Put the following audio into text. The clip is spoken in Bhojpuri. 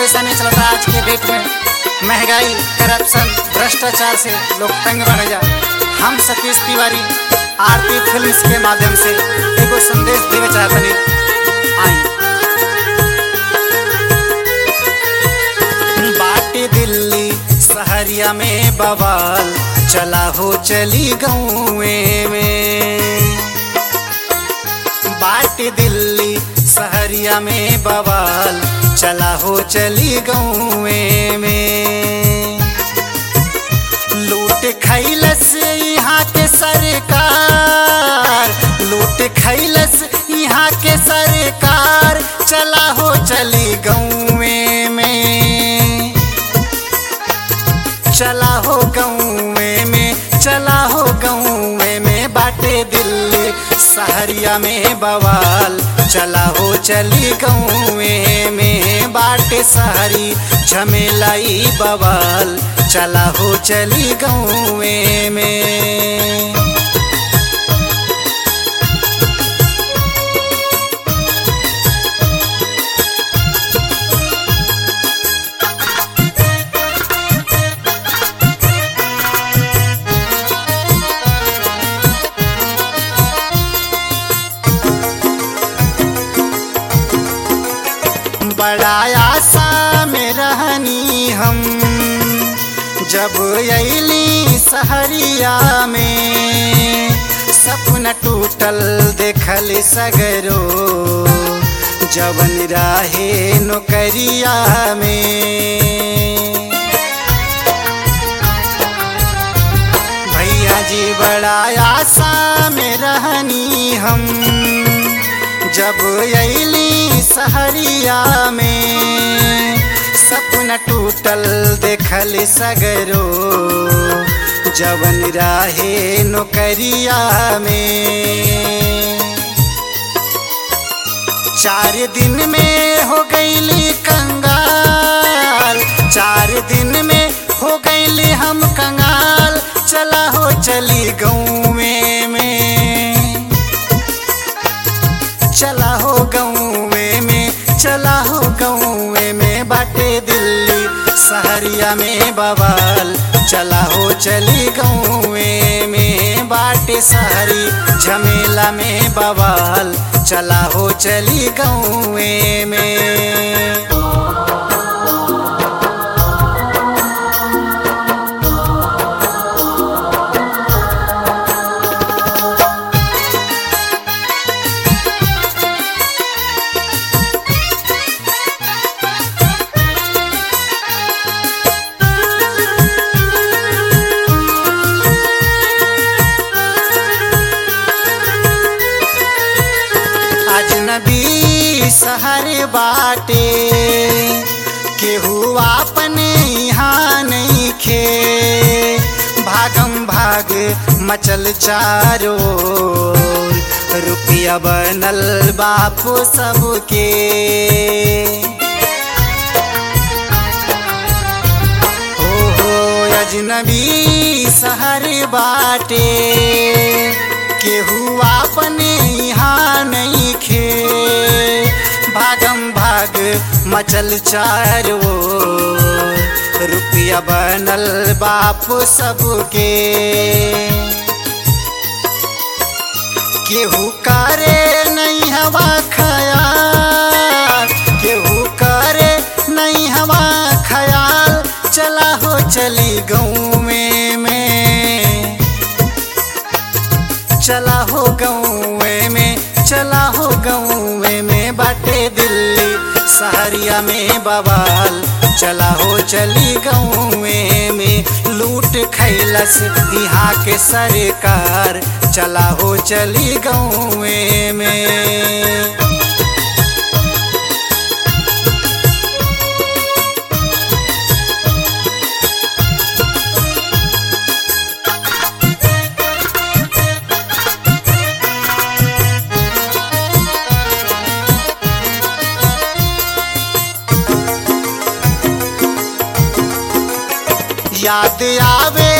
परेशानी चलता आज के डेट में महंगाई करप्शन भ्रष्टाचार से लोग तंग बन जा हम सतीश तिवारी आरती फिल्म्स के माध्यम से एगो संदेश देवे चाहतनी आई बाटे दिल्ली सहरिया में बवाल चला हो चली गौए में बाटे दिल्ली सहरिया में बवाल चला हो चली गौए में लूट खैलस यहाँ के सरकार लूट खैलस यहाँ के सरकार चला हो चली गौए में चला हो गौए में चला हो गौए में बाटे दिल्ली सहरिया में बवाल चला हो चली गौए में बाटे सहरी झमेलाई बवाल चला हो चली गौए में बड़ा आशा में रहनी हम जब अली सहरिया में सपना टूटल देखल सगरो जवन राहे नौकरिया में भैया जी बड़ा आशा में रहनी हम जब अली सहरिया में सपना टूटल देखल सगरो जवन राहे नौकरिया में चार दिन में हो गईली कंगाल चार दिन में हो गईली हम कंगाल चला हो चली गौए में चला हो गौए में चला हो गौए में बाटे दिल्ली सहरिया में बवाल चला हो चली गौए में बाटे सहरी झमेला में बवाल चला हो चली गौए में अजनबी सहर बाटे केहू अपने यहाँ नहीं खे भागम भाग मचल चारो रुपया बनल बापू सबके हो हो अजनबी सहर बाटे केहू अपने यहाँ नहीं खे भागम भाग मचल चारो रुपया बनल बाप सबके केहू करे नहीं हवा खयाल केहू करे नहीं हवा खयाल चला हो चली गौए में चला हो गौए में चला हो गौए में बाटे दिल्ली सहरिया में बवाल चला हो चली गौए में लूट खैलस यहाँ के सरकार चला हो चली गौए में